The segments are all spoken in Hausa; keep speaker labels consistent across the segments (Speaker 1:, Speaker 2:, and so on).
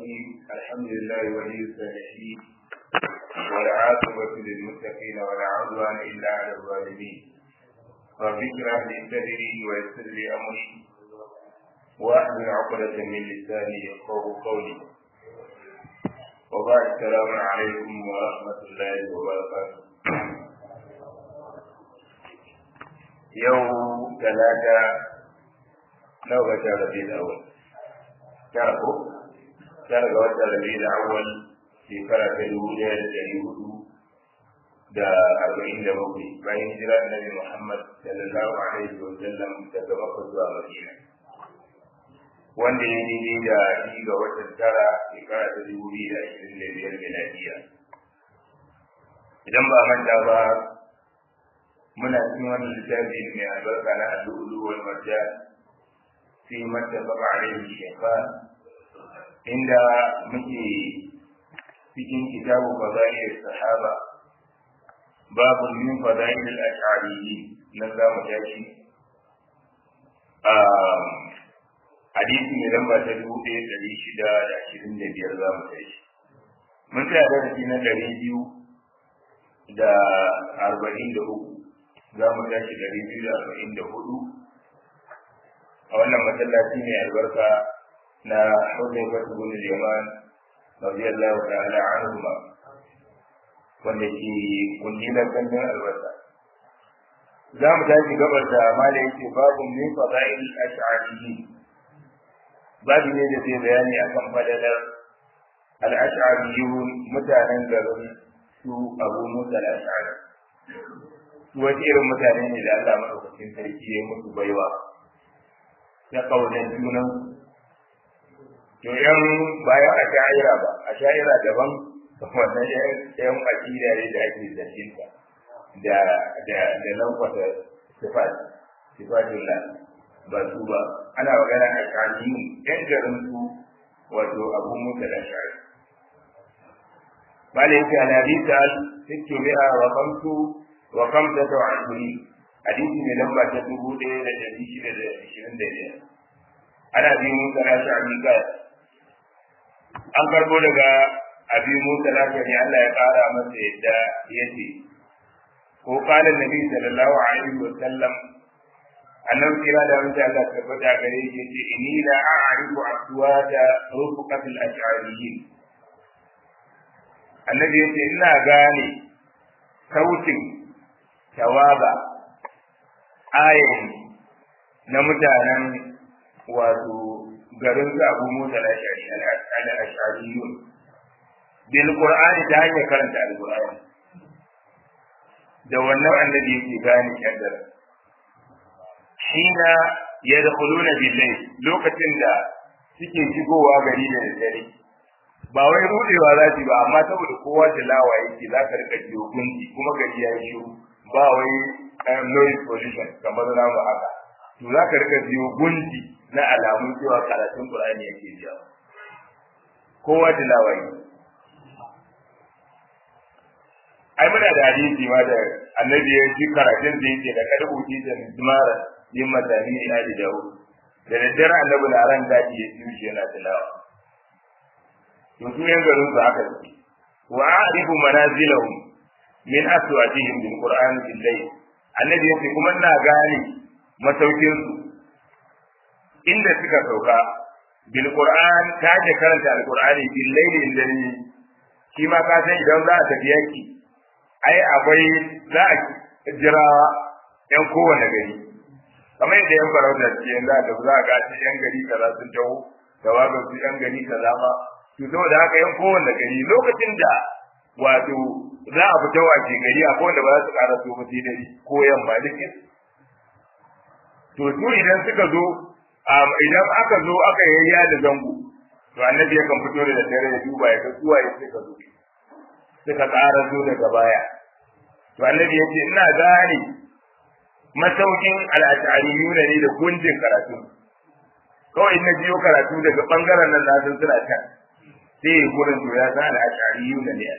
Speaker 1: الرحيم الحمد لله ولي الصالحين والعاقبة للمتقين ولا عدوان إلا على الظالمين رب اشرح لي صدري ويسر لي أمري واحلل عقدة من لساني يفقهوا قولي وبعد السلام عليكم ورحمة الله وبركاته يوم ثلاثة نوبة ربيع الأول tara ko tara ga watan rabi da awal shekara ta dubu ɗaya da ɗari hudu da arba'in da bakwai bayan hijira annabi muhammad sallallahu alaihi wa sallam daga makka zuwa madina wanda ya daidai da shi ga watan tara shekara ta dubu biyu da ashirin da biyar miladiya idan ba manta ba muna cikin wannan littafi mai albarka na al'ulu wal marjan fi mattafaqa alaihi shaytan inda muke cikin kitabu fadail sahaba babu min fadail al-ash'ariyyin nan za mu tashi hadisi mai lamba ta dubu ɗaya ɗari shida da ashirin da biyar za mu tashi mun tsaya darasi na ɗari biyu da arba'in da uku za mu tashi ɗari biyu da arba'in da hudu a wannan masallaci mai albarka na Hudayfa ibn al-Yaman radiyallahu ta'ala anhu wanda ke kungilar gandun albarka za mu tashi gabar da mala yake babu min fadail al-ash'ariyyi babu ne da zai bayani akan fadalar al-ash'ariyyun mutanen garin su Abu Musa al-Ash'ari wasu irin mutane ne da Allah madaukakin sarki ya musu baiwa na kaunar junan to yan bayan a sha'ira ba a sha'ira daban wannan yan akida ne da ake zashinta da da da nan kwata sifat sifatullah ba su ba ana magana a sha'iyun yan garin su wato abu musa da sha'ir malai yake ana bisa sittu mi'a wa kamsu wa kamsata wa ashiri hadisi mai lamba ta dubu ɗaya da ɗari shida da ashirin da biyar ana bi musa na sha'ani ka an karbo daga abi musa na sha'ani Allah ya ƙara masa yadda ya ce ko kala nabi sallallahu alaihi wa sallam annabi kira da wanda Allah ta faɗa gare shi yace inni la a'rifu aswata rufqatil ash'ariyyin annabi yace ina gane sautin tawaba ayin na mutanen wato garin su abu musa na ash'ariyun bil qur'ani ta hanyar karanta al-qur'ani da wannan annabi yake gane kaddara hina yadkhuluna bil-layl lokacin da suke shigowa gari da dare ba wai rudewa za su ba amma saboda kowa da lawa yake za ka rika jiyo gunki kuma gari ya yi shiru ba wai noise pollution kamar namu haka to za ka rika jiyo gunki na alamun cewa karatun Qur'ani yake biya kowa da lawa yake ai muna da hadisi ma da annabi ya ji karatun da yake da kada uti da mara yin madani ina da dawo da daddare annabi na ran daji ya ji shi yana tilawa to su yan garin su haka suke wa a'rifu manazilahum min aswatihim bil qur'an bil layl annabi yake kuma ina gane masaukin su inda suka sauka bil qur'an ta je karanta al qur'ani bil layl inda ni shi ma ka san idan za a tafi yaki ai akwai za a jira yan kowane gari kamar yadda yan farauta ce yan za a za a ga yan gari kaza sun taho da waga su yan gari kaza ma to saboda haka yan kowanne gari lokacin da wato za a fita wace gari a kowanne ba za su ƙara so ba sai dare ko yamma dukin to su idan suka zo idan aka zo aka yayya da zango to annabi yakan fito da dare ya duba ya ga suwa ya suka zo suka ƙara zo daga baya to annabi ya ce ina gane masaukin al'ashariyuna ne da gunjin karatu kawai na biyo karatu daga bangaren nan na san suna can sai ya gurin to ya san al'ashariyuna ne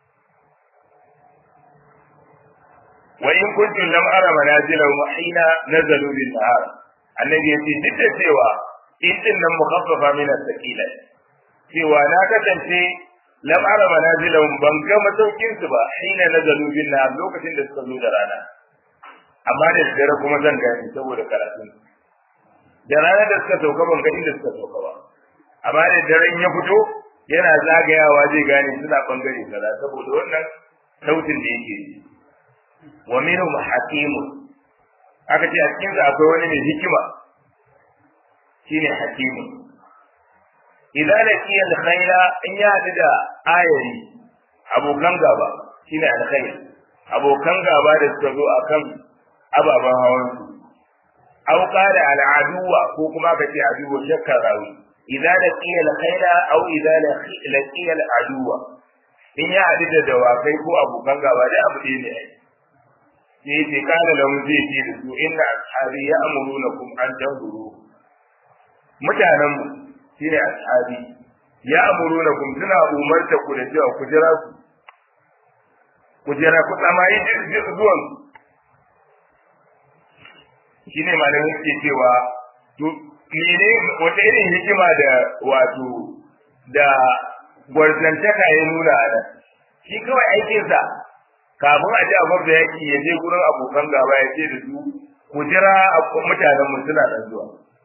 Speaker 1: wa in kuntum lam ara manazilahum hina nazalu bil nahar annabi yace duk da cewa in din nan mukhaffafa min as-sakila cewa na kasance lam ara manazilahum ban ga masaukin su ba hina nazalu bin na lokacin da suka zo da rana amma da dare kuma zan gani saboda karatun da rana da suka sauka ban ga inda suka sauka ba amma da daren ya fito yana zagayawa zai gane suna bangare kaza saboda wannan sautin da yake yi wa minhum hakimun aka ce a cikin sa akwai wani mai hikima shine hakimun idan laqiya al-khayla in ya hadu da ayari abokan gaba shine al-khayl abokan gaba da suka zo akan ababen hawan su aw qala al-aduwa ko kuma ka ce aduwa shakka rawi idan laqiya al-khayla aw idan laqiya al-aduwa in ya hadu da dawakai ko abokan gaba da abu ne ne sai ce kana lahu zai ce da su inna ashabi ya'murunakum an tanzuru mutanen mu shine ashabi ya'murunakum suna umarta ku da cewa ku jira su ku jira ku tsamayi zuwan shine malamin ke cewa to mene wata irin hikima da wato da gwarzantaka ya nuna a nan shi kawai aikinsa kafin a ji a gwabda yaki ya je gurin abokan gaba ya ce da su ku jira mutanen mu suna nan zuwa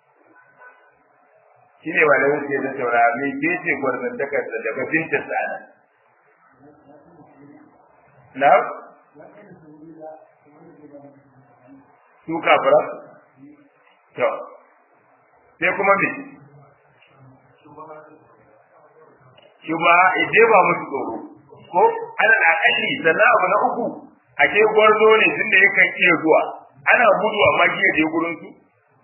Speaker 1: shi ne ba da wuce da saura mai ke ce gwarzantakar da daga binta sana na su kafira to sai kuma me shi ba ije ba musu tsoro ko ana akalli sannan abu na uku a ke gwarzo ne tun da yakan iya zuwa ana gudu amma shi je gurin su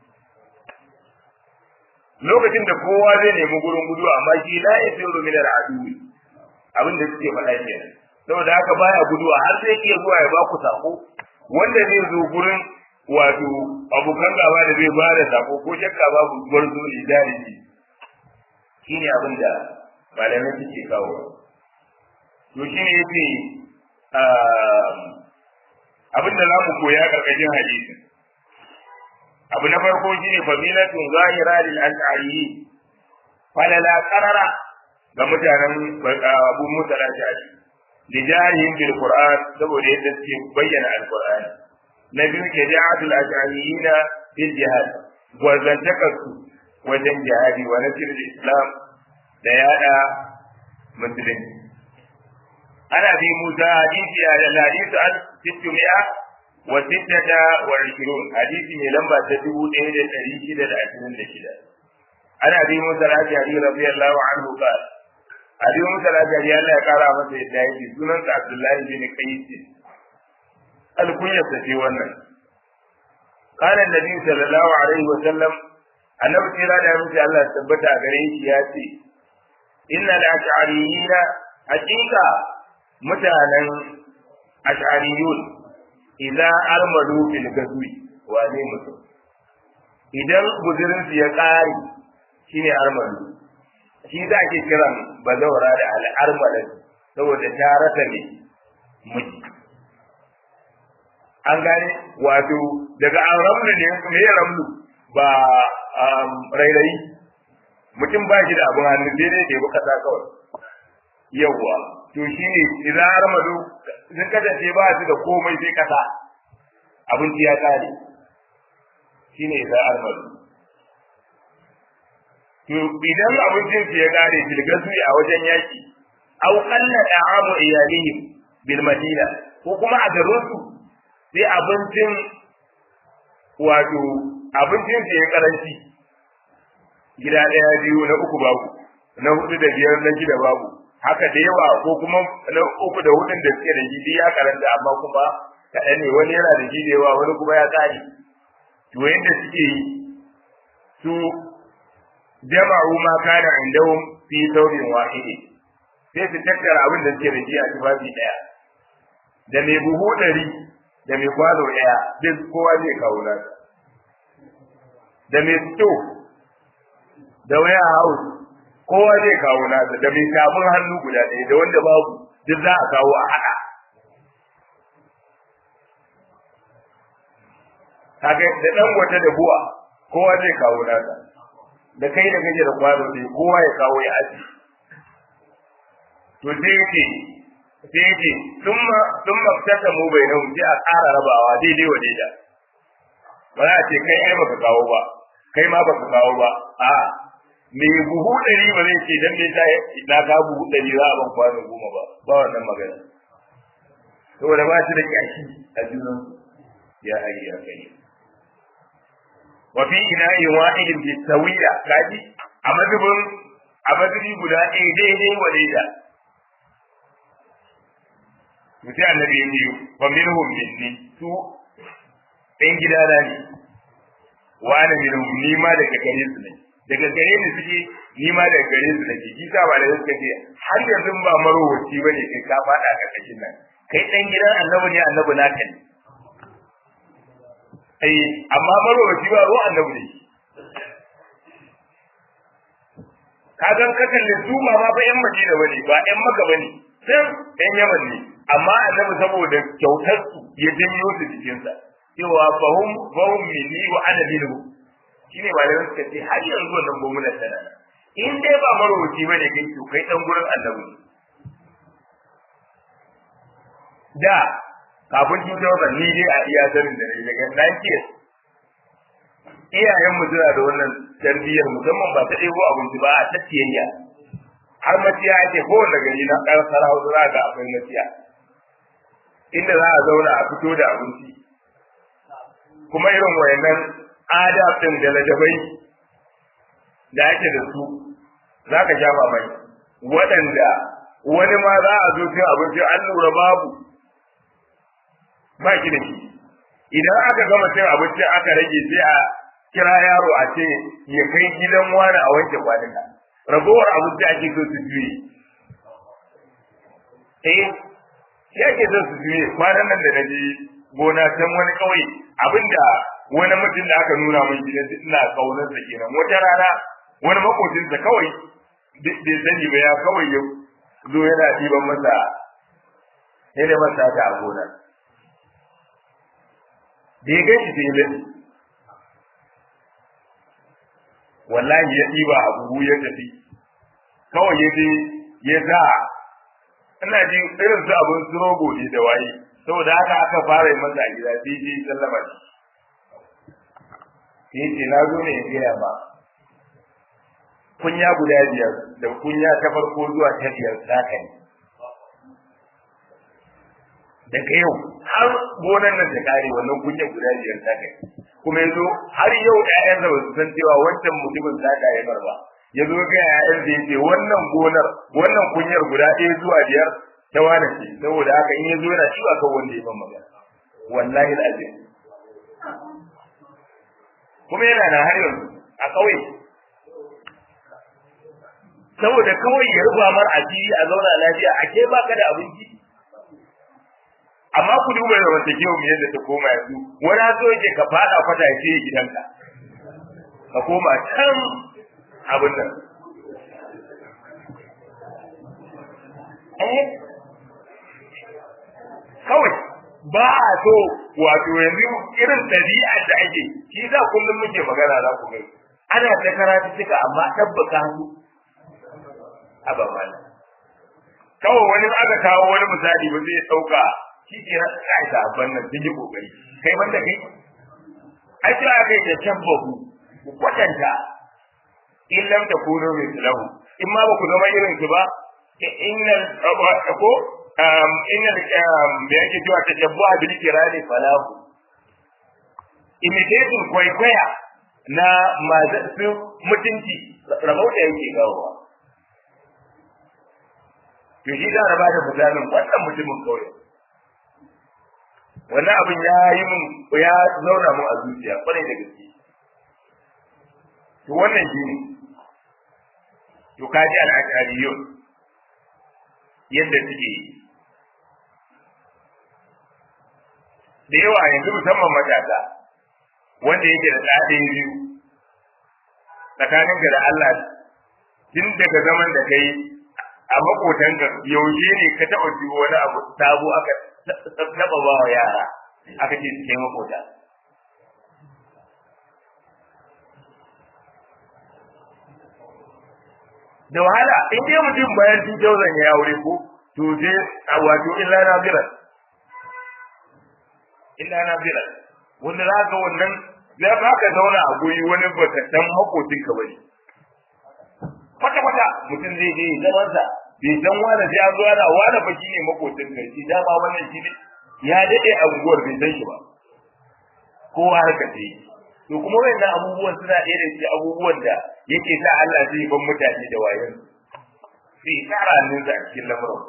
Speaker 1: lokacin da kowa zai nemi gurin gudu amma shi la yasiru min al-adu abin da suke faɗa kenan saboda haka baya guduwa har sai iya zuwa ya ba ku sako wanda zai zo gurin wato abokan gaba da zai ba da sako ko shakka babu gwarzo ne jariji shine abin da malamai suke kawo to shi ne yace abin da zamu koya karkashin hadisin abu na farko shine fadilatun zahira lil ash'ari falala qarara ga mutanen Abu Musa al-Ash'ari lijahihim bil Qur'an saboda yadda suke bayyana al-Qur'ani na biyu ke ja'atul ash'ariyina bil jihad gwazantakarsu wajen jihadi wa nasir islam da yada musulunci ana bi musa hadisi a hadisi an sittumiya wa sittata wa ishirun hadisi mai lamba ta dubu ɗaya da ɗari shida da ashirin da shida ana bi musa al-ashari radiyallahu anhu qala abi musa al-ashari Allah ya kara masa yadda yake sunansa abdullahi bin qais alkunyar sa ce wannan qala annabi sallallahu alaihi wa sallam annabi kira da mutum Allah tabbata a gare shi ya ce inna al-ash'ariyina haqiqa mutanen ash'ariyun idza armadu fil gazwi wa ne mutum idan guzurin su ya kare shine armadu shi da ake kiran bazawara da al-armadan saboda ta rasa ne miji an gane wato daga an ramlu ne me ramlu ba rairayi mutum ba shi da abin hannu sai dai ɗebi kasa kawai yawwa to shi ne idan armado sun kasance ba su da komai sai kasa abinci ya kare shi ne idan armado to idan abincin su ya kare filgasu a wajen yaki au qalla da'amu iyalihim bil madina ko kuma a garin su sai abincin wato abincin su ya karanci gida ɗaya biyu na uku babu na hudu da biyar na shida babu haka da yawa ko kuma na uku da hudun da suke da shi ya karanta amma kuma kaɗan ne wani yana da shi da yawa wani kuma ya tsari to yadda suke yi su jama'u ma kana indahum fi thawbin wahidi sai su tattara abin da suke da shi a tufafi ɗaya da mai buhu ɗari da mai kwano ɗaya duk kowa zai kawo nasa da mai sto da waya house kowa zai kawo nasa da mai sabon hannu guda ɗaya da wanda babu duk za a kawo a haɗa kaga da ɗan wata da buwa kowa zai kawo nasa da kai da kake da kwano ɗaya kowa ya kawo ya aji to sai yake sai yake thumma thumma tasamu bainahum sai a ƙara rabawa daidai wa daida ba za a ce kai ai baka kawo ba kai ma baka kawo ba a me buhu ɗari ba zai ce dan me ta na ka buhu ɗari za a ban kwano goma ba ba wannan magana saboda ba shi da kyashi a junan ya ayi ya kai wa fi ina'i wahidin bi sawiya kaji a madubin a madubi guda ɗaya daidai wa daida mutai annabi ya ce wa minhum minni su ɗan gidana ne wa ana minhum ni ma daga gare su ne daga gare ni suke ni ma daga gare su nake shi sa ba da suka ce har yanzu ba marowaci bane kai ka faɗa a ƙarƙashin nan kai ɗan gidan annabi ne annabi naka ne ai amma marowaci ba ruwan annabi ne ka gan ka kalle su ba ma fa yan madina bane ba yan maka bane sai yan yaman ne amma annabi saboda kyautar su ya janyo su cikin sa cewa fahum fahum minni wa ana minhu shine ba da suka ce har yanzu wannan gwamnati tana in dai ba marowaci bane kai to kai dan gurin annabi ne da kafin 2000 ni dai a iya sanin da ne daga 90 iyayen mu suna da wannan tarbiyyar musamman ba ta ɗebo abinci ba a tattiyayya har maciya ake kowane gari na ɗan sarau za ga akwai maciya inda za a zauna a fito da abinci kuma irin wayannan adab ɗin da ladabai da ake da su za ka sha mamaki waɗanda wani ma za a zo cin abinci an lura babu ba ki da shi idan aka gama cin abinci aka rage sai a kira yaro a ce ya kai gidan wani a wanke kwanuka ragowar abinci ake so su juye eh shi ake so su juye kwanan nan da na je gona can wani kauye abinda wani mutum da aka nuna min gidan ina kaunar sa kenan wata rana wani makocinsa kawai bai sani ba ya kawai ya zo yana ɗiban masa yana masa ta a gona da ya gaishe sai ya wallahi ya ɗiba a buhu ya tafi kawai ya je ya sa ina jin irin su abin su rogo ne da waye saboda haka aka fara yi masa a gida sai je sallama shi sai ce na zo ne in gaya ba kunya guda biyar da kunya ta farko zuwa ta biyar saka ne daga yau har gonan nan ta kare wannan kunya guda biyar saka ne kuma yazo har yau ƴaƴansa ba su san cewa wancan mutumin saka ya barba ya zo ga ƴaƴan da yake wannan gonar wannan kunyar guda ɗaya zuwa biyar ta wane ce saboda haka in ya zo yana ciwa kan wanda ya ban magana wallahi alazim kuma yana da har yanzu a ƙauye saboda kawai ya rufa mar asiri a zauna lafiya a ke baka da abinci amma ku duba da wata kewa mu yadda ta koma yanzu wani so yake ka fada kwata ya ce gidanka ka koma can abin nan eh kawai ba a so wato yanzu irin ɗabi'a da ake shi za kullum muke magana za ku gani ana ta karatu cika amma tabbaka hannu a babana kawai wani aka kawo wani misali ba zai ɗauka shi ke na kai da abban nan sun yi kokari kai banda kai ai cewa aka yi da tabbahu ku kwatanta in lam takunu mislahu in ma ba ku zama irin su ba innal ko innal da yake cewa tashabbuha bil kirani falahu imitation kwaikwaya na masu mutunci rabauta yake kawowa to shi da raba da misalin wannan mutumin kauye wannan abin ya yi mun ya zauna mun a zuciya kwarai da gaske to wannan shi ne to kaji al'adariyun yadda suke da yawa yanzu musamman matasa wanda yake da ɗaɗin biyu tsakaninka da Allah tun daga zaman da kai a makotanka yaushe ne ka taɓa ji wani abu sabo aka taɓa ba wa yara aka ce su kai makota da wahala in dai mutum bayan 2000 ya aure ko to sai a wato illa na bira illa na bira wanda za ka wannan za ka ka zauna a guri wani baka san makocin ka bane kwata kwata mutum zai je zaman sa bai san wani sai an zo ana wani fa shine makocin ka shi dama wannan shi ne ya dade a unguwar bai san shi ba kowa haka ce to kuma wayannan abubuwan suna ɗaya da cikin abubuwan da yake sa Allah zai ban mutane da wayan sai tsara hannunsa a cikin lamarin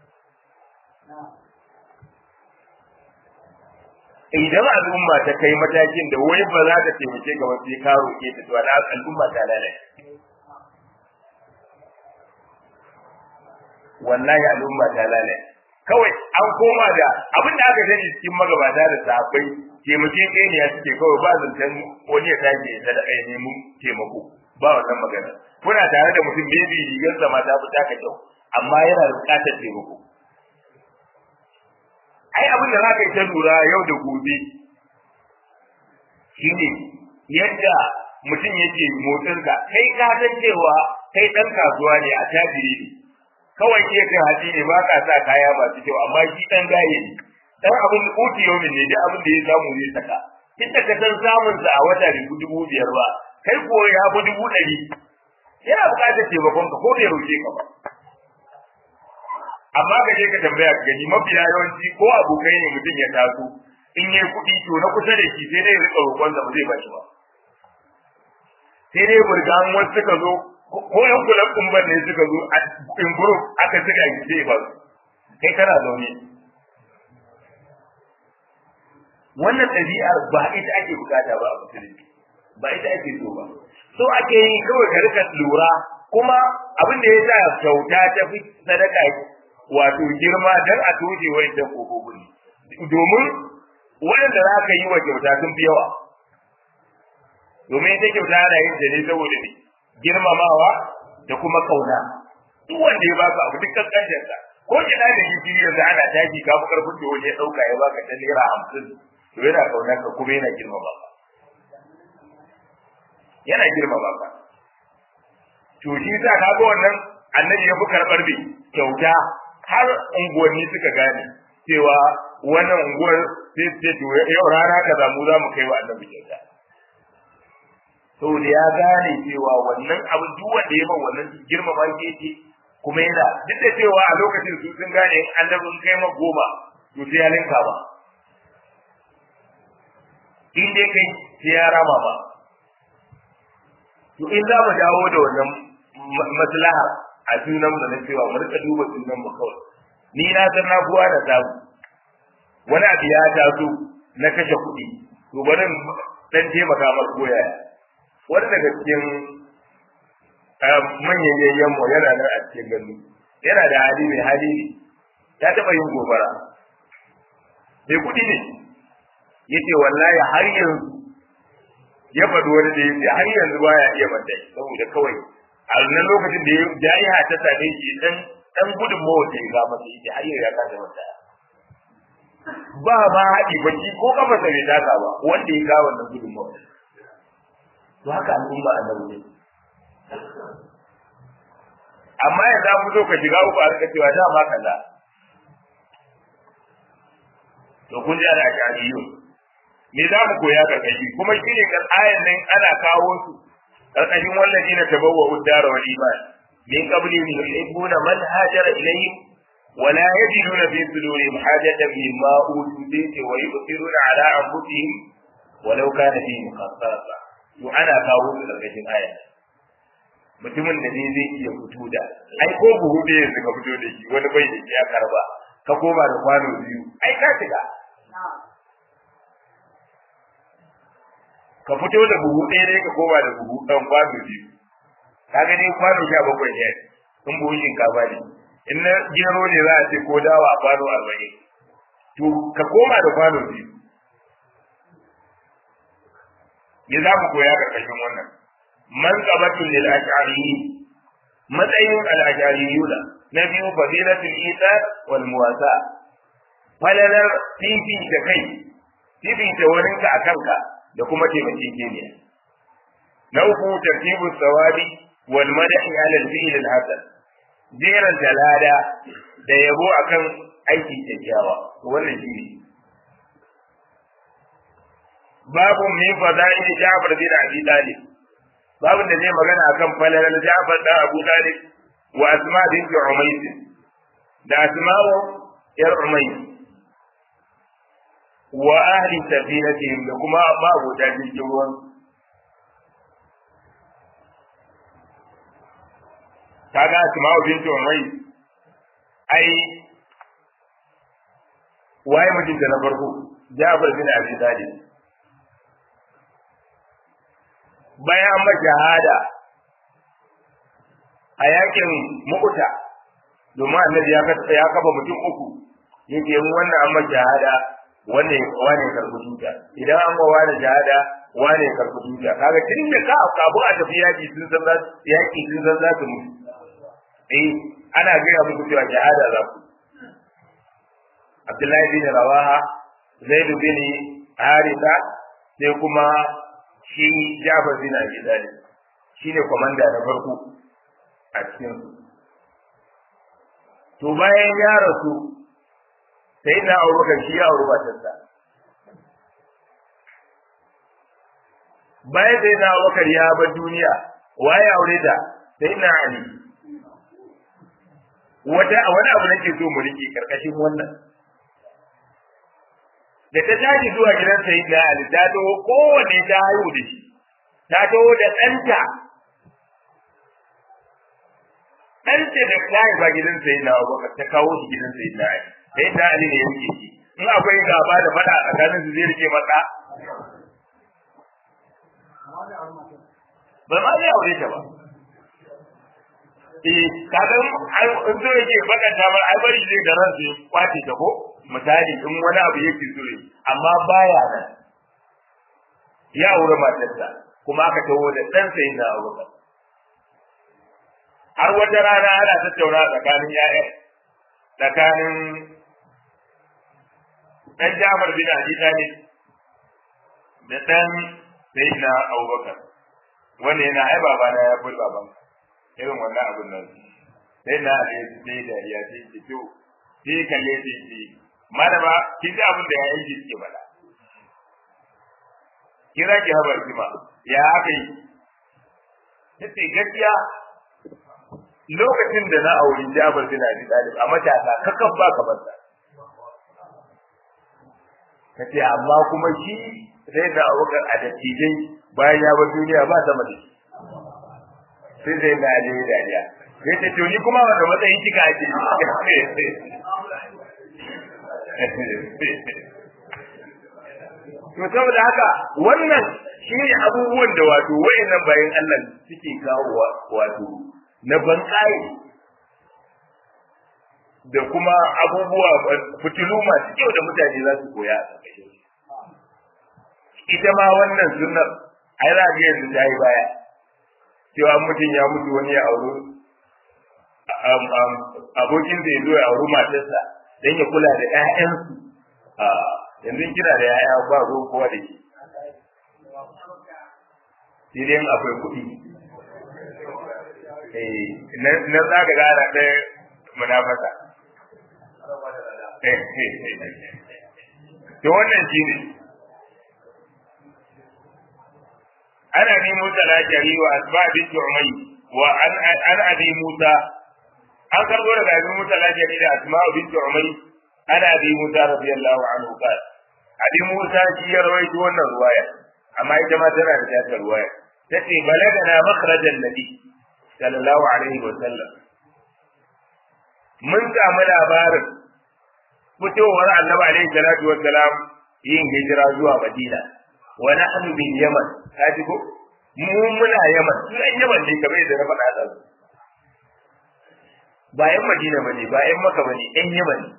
Speaker 1: idan al'umma ta kai matakin da wai ba za ta taimake ga wasu ka roƙe ta to na al'umma ta lalace wallahi al'umma ta lalace kawai an koma da abin da aka sani cikin magabata da sahabbai taimake kai ne ya suke kawai ba zancen wani ya tashi ya sadaka ya nemi taimako ba wannan magana kuna tare da mutum maybe rigar sa ma ta fi taka kyau amma yana da buƙatar taimako ai abin da zaka yi ta lura yau da gobe shine yadda mutum yake motsinka kai ka san cewa kai dan kasuwa ne a tajiri ne kawai ke kai haji ne ba ka sa kaya masu kyau amma shi dan gaye ne dan abin kuti yau ne da abin da ya samu zai saka inda ka san samun sa a wata ribu dubu biyar ba kai ko ya fi dubu ɗari yana buƙatar taimakon ka ko bai roƙe ka ba amma ka je ka tambaya ka gani mafiya yawanci ko abokai ne mutum ya taso in yi kuɗi to na kusa da shi sai dai rika roƙon ba zai bashi ba sai dai burgan wasu suka zo ko yan kulan kumbar ne suka zo a in group aka suka yi sai ba kai kana zaune wannan ɗabi'ar ba ita ake bukata ba a musulunci ba ita ake so ba so ake yi kawai ka rika lura kuma abin da ya sa kyauta ta fi sadaka wato girma dan a toje wa'annan kofofin domin waɗanda za ka yi wa kyauta sun fi yawa domin ita kyauta ana yin ta ne saboda ne girmamawa da kuma kauna duk wanda ya baka abu duk kankancin ka ko kina da gishiri yanzu ana tashi ka fi karfin da wani ya ɗauka ya baka ta naira hamsin to yana kaunar ka kuma yana girmama ka yana girmama ka to shi sa ka ga wannan annabi ya fi karɓar bi kyauta har unguwanni suka gane cewa wannan unguwar sai ce to yau rana kaza mu za mu kai wa annabi kyauta saboda ya gane cewa wannan abu duk wanda ya ba wannan girmama shi yake kuma yana duk da cewa a lokacin su sun gane annabi in kai ma goma to sai ya linka ba in dai kai sai ya rama ba to in za mu dawo da wannan maslaha a sunan mu na cewa mu rika duba sunan mu kawai ni na san na buwa da samu wani abu ya taso na kashe kuɗi to bari dan taimaka mar koya wani daga cikin manyan yayyan mu yana nan a cikin gandu yana da hali mai hali ne ya taɓa yin gobara mai kuɗi ne yace wallahi har yanzu ya faɗi wani da yace har yanzu baya iya manta saboda kawai a nan lokacin da jaiha ta same shi dan dan gudun mawa da ga masa yace har yanzu ya kasa manta ba ba haɗi baki ko kafa sa bai taka ba wanda ya kawo wannan gudun mawa to haka al'umma a nan amma ya za mu zo ka shiga uku a rika cewa dama kaza to kun ji ana shari'u me za mu koya karkashi kuma shi ne kan ayan nan ana kawo su karkashin wallazi na tabawwa uddara wal iman min qabli yuhibbuna man hajara ilayhim ولا يجدون في صدورهم حاجة مما أوتوا به ويؤثرون على أنفسهم ولو كان فيهم خصاصة وأنا kawo su karkashin aya mutumin da ne zai iya fito da ai ko buhu da yanzu ka fito da shi wani bai da shi ya karba ka koma da kwano biyu ai ka shiga ka fito da buhu ɗaya ne ka koma da buhu ɗan kwano biyu ka gani kwano sha bakwai ne in buhun shinkafa ne in na gero ne za a ce ko dawa a kwano arba'in to ka koma da kwano biyu ya za mu koya karkashin wannan man qabatul lil ash'ariyyin matsayin al ash'ariyuna na biyu fadilatul isa wal muwasa falalar fifi da kai fifi da wurinka a kanka da kuma taimakekeniya na uku tartibu sawabi wal madahi ala al-fi'l al-hasan jeran talada da yabo akan aiki kyakkyawa wannan shi ne babu min fada'il Ja'far bin Abi Talib babu da zai magana akan falalar Ja'far da Abu Talib wa Asma bint Umays da Asma'u yar Umays wa ahli safinatihim da kuma babu da jirgin ruwan kaga Asma'u bint Umays ai waye mijinta na farko Ja'far bin Abi Talib bayan an shahada a yakin mu'uta domin annabi ya ya kafa mutum uku yake mu wannan an shahada wanne wane karbu tuta idan an ga wani shahada wane karbu tuta kaga tun da ka kabu a tafi yaki sun san za yaki sun san za su mutu eh ana gaya muku cewa shahada za ku Abdullahi bin Rawaha Zaid bin Haritha sai kuma shi Jafar bin Abi Talib shine komanda na farko a cikin su to bayan ya rasu sai na Abubakar shi ya auri matarsa bayan sai na Abubakar ya bar duniya waye aure ta sai na Ali wata wani abu nake so mu rike karkashin wannan da ta tashi zuwa gidan sayyidina Ali ta taho kowanne ta haihu da shi ta taho da ɗanta ɗanta da ta haifa gidan sayyidina Abubakar ta kawo shi gidan sayyidina Ali sayyidina Ali ne ya rike shi in akwai gaba da faɗa a tsakanin su zai rike masa ba ma zai aure ta ba eh kaga in so yake bakanta ba ai bari zai da ransa ya kwace ta ko misali in wani abu yake so yi amma baya nan ya aure matarsa kuma aka taho da ɗan sai na aure har wata rana ana tattauna tsakanin ya'ya tsakanin ɗan Jafar bin Abi Talib da ɗan Sayyidina Abubakar wanda yana ai babana ya fi baban irin wannan abun nan sai na Ali sai da ya ce ki to sai kalle sai ki malama kin ji abin da ya yi suke faɗa kira ki habar kima ya aka yi sai gaskiya lokacin da na auri Jabir bin Abi Talib a matasa kakan ba ka banta kace amma kuma shi sai da abubakar a dattijai bayan ya bar duniya ba sama da shi sai sai na je dariya sai ce to ni kuma wanda matsayin kika ake to saboda haka wannan shine abubuwan da wato wayannan bayan Allah suke kawo wato na banƙaye da kuma abubuwa fitilu masu kyau da mutane za su koya a ƙarƙashin ita ma wannan sunnar ai za ga yanzu ta yi baya cewa mutum ya mutu wani ya auri abokin da ya zo ya auri matarsa don ya kula da 'ya'yansu yanzu kina da 'ya'ya ba ruwan kowa da ke sai dai akwai kuɗi na zaga gara ɗaya munafasa to wannan shi ne ana bi Musa al-Ashari wa asba bint Umay wa an an abi Musa an karbo daga abi Musa al-Ashari da asma bint Umay ana abi Musa radiyallahu anhu qala abi Musa shi ya rawaito wannan ruwaya amma ita ma tana da ta ruwaya tace balagana makhrajan nabi sallallahu alaihi wa sallam mun samu labarin fitowar annabi alaihi salatu wa salam yin hijira zuwa Madina wa nahnu bil Yaman kaji ko mu muna Yaman sunan Yaman ne kamar yadda na faɗa da su ba yan Madina bane ba yan Makka bane yan Yaman ne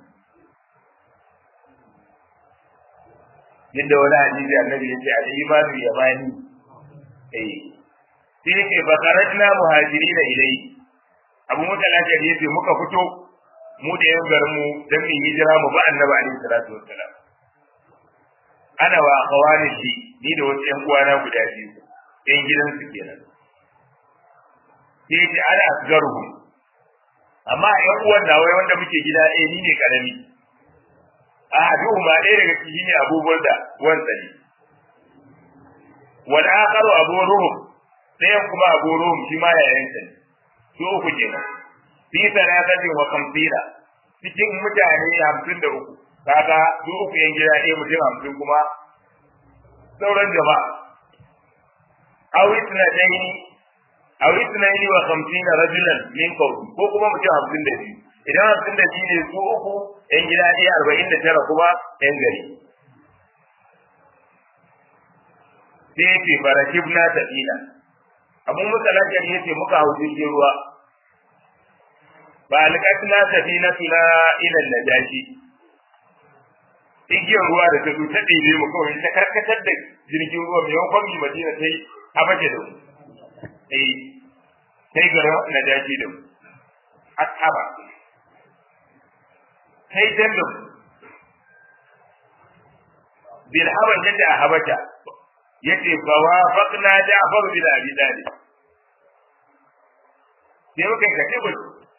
Speaker 1: yadda wani hadisi annabi yace al imanu yamani eh sai yake fa kharajna muhajirina ilayhi abu muka lafiya yace muka fito mu da yan garin mu dan mu hijira mu ba annabi alaihi salatu wassalam ana wa akhawani shi ni da wasu yan uwana guda biyu yan gidan su kenan sai ya ce ana asgaruhum amma ƴan uwan na wai wanda muke gida ɗaya ni ne karami a duhu ma ɗaya daga ciki ne abubuwan da wanda ne wal akharu abu ruhum ɗayan kuma abu ruhum shi ma yayin sa ne su uku kenan fi salatin wa khamsina cikin mutane hamsin da uku kaga su uku yan gida ɗaya mutum hamsin kuma sauran jama'a aw ithnatayn aw ithnayn wa khamsina rajulan min qawmi ko kuma mutum hamsin da biyu idan hamsin da biyu ne su uku yan gida ɗaya arba'in da tara kuma yan gari sai ya ce farakibna tafina abun muka lafiyar ya ce muka hau jirgin ruwa ba alƙatna safinatuna ila najashi igiyar ruwa da ta zo ta ɗebe mu kawai ta karkatar da jirgin ruwa mai yawan mi madina ta yi habace da mu eh sai ga najashi da mu ashaba sai dan da mu bil haban yadda a habata yace fa wa faqna ja'far bin abi talib sai muka kace ba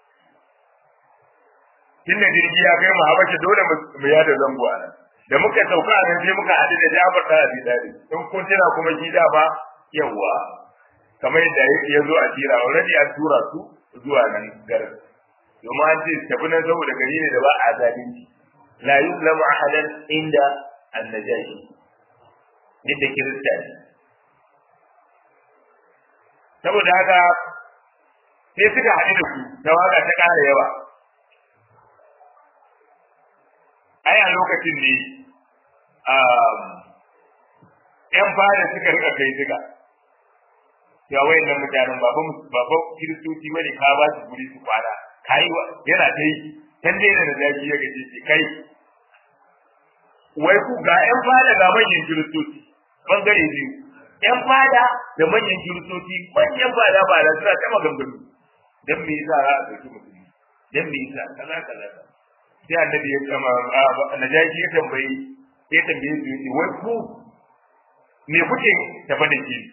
Speaker 1: tunda jirgi ya kai mu habasha dole mu yada zango a nan da muka sauka a nan sai muka haɗu da Jafar ta Abi Talib in kun tuna kuma shi da ba yawa kamar yadda ya zo a tira already an tura su zuwa nan garin domin an ce tafi nan saboda gari ne da ba a zalunci la yuzlamu ahadan inda annajashi yadda kirista ne saboda haka sai suka haɗu da su tawaga ta ƙara yawa ai a lokacin ne ‘yan fada suka rika kai suka ya wayan nan mutanen baban kiristoci wani ka ba su guri su kwana kai yana ta yi can dai da zaki ya gaje ce kai wai ku ga ‘yan fada ga manyan kiristoci bangare biyu ‘yan fada da manyan kiristoci manyan fada ba da suna ta maganganu don me yasa za a ɗauki musulmi don me yasa kaza kaza kaza sai annabi ya kama najashi ya tambayi ya tambaye su yace wai ku me kuke tafa da shi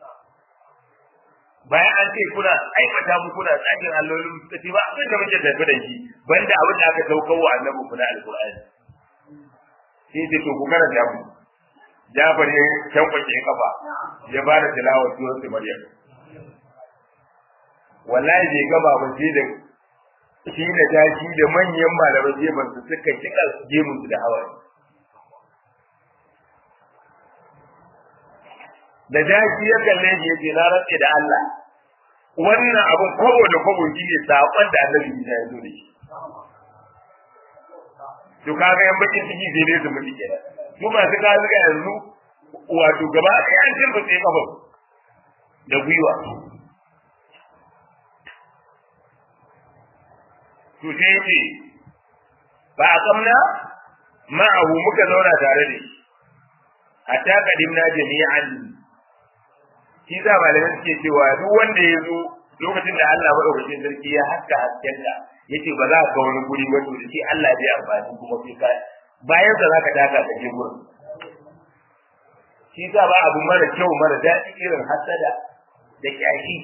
Speaker 1: bayan an ce kuna aibata mu kuna tsakin allolin suka ce ba abin da muke tafi da shi banda abin da aka saukar wa annabi kuna alqur'ani sai ce to ku karanta mu Jafar ya tankwake kafa ya ba da tilawar surat Maryam wallahi bai gaba ba sai da shi da tashi da manyan malamai gefen su suka kika gemun su da hawaye da tashi ya kalle shi yace na rantse da Allah wannan abun kwabo da kwabo shi ne sakon da Annabi Isa ya zo da shi to kaga yan bakin ciki sai dai su mutu kenan su masu kaga ga yanzu wato gaba ɗaya an cin sai kafa da gwiwa to sai ce ba a kamna ma'ahu muka zauna tare da shi hatta kadimna jami'an shi za malamai suke cewa duk wanda ya zo lokacin da Allah madaukakin sarki ya haska haskenka yace ba za ka wani guri ba to da shi Allah zai amfani kuma sai ka bayan da zaka taka ka je gurin shi za ba abu mara kyau mara daɗi irin hasada da kyashi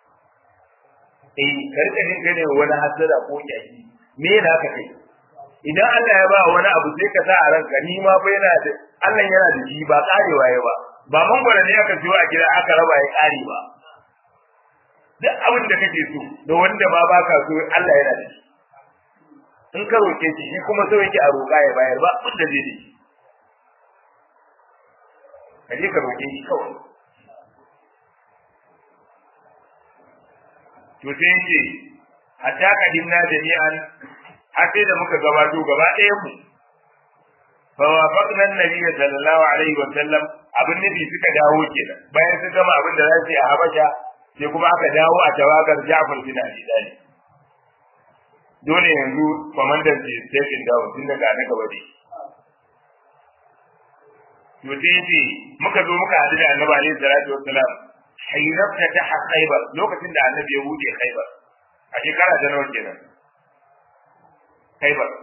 Speaker 1: eh karka jin gane wani hasada ko kyashi me yana ka kai idan Allah ya ba wani abu sai ka sa a ranka ni ma fa yana da Allah yana da shi ba karewa ya ba ba mangwara ne aka siyo a gida aka raba ya kare ba duk abin da kake so da wanda ma baka so Allah yana da shi in ka roke shi shi kuma so yake a roƙa ya bayar ba abin da zai da shi ka je ka roke shi kawai to sai yake hatta kadimna jami'an har sai da muka gabato gaba ɗayan mu fa wafaqna an-nabiy sallallahu alaihi wa sallam abin nabi suka dawo kenan bayan sun gama abin da za su yi a Habasha sai kuma aka dawo a tawagar Ja'far bin Abi Talib dole yanzu kwamandan ce stepping down tun daga na gaba ne to sai ce muka zo muka haɗu da annabi alaihi salatu wassalam hayrabta ta khaybar lokacin da annabi ya buɗe khaybar a shekara ta nawa kenan khaybar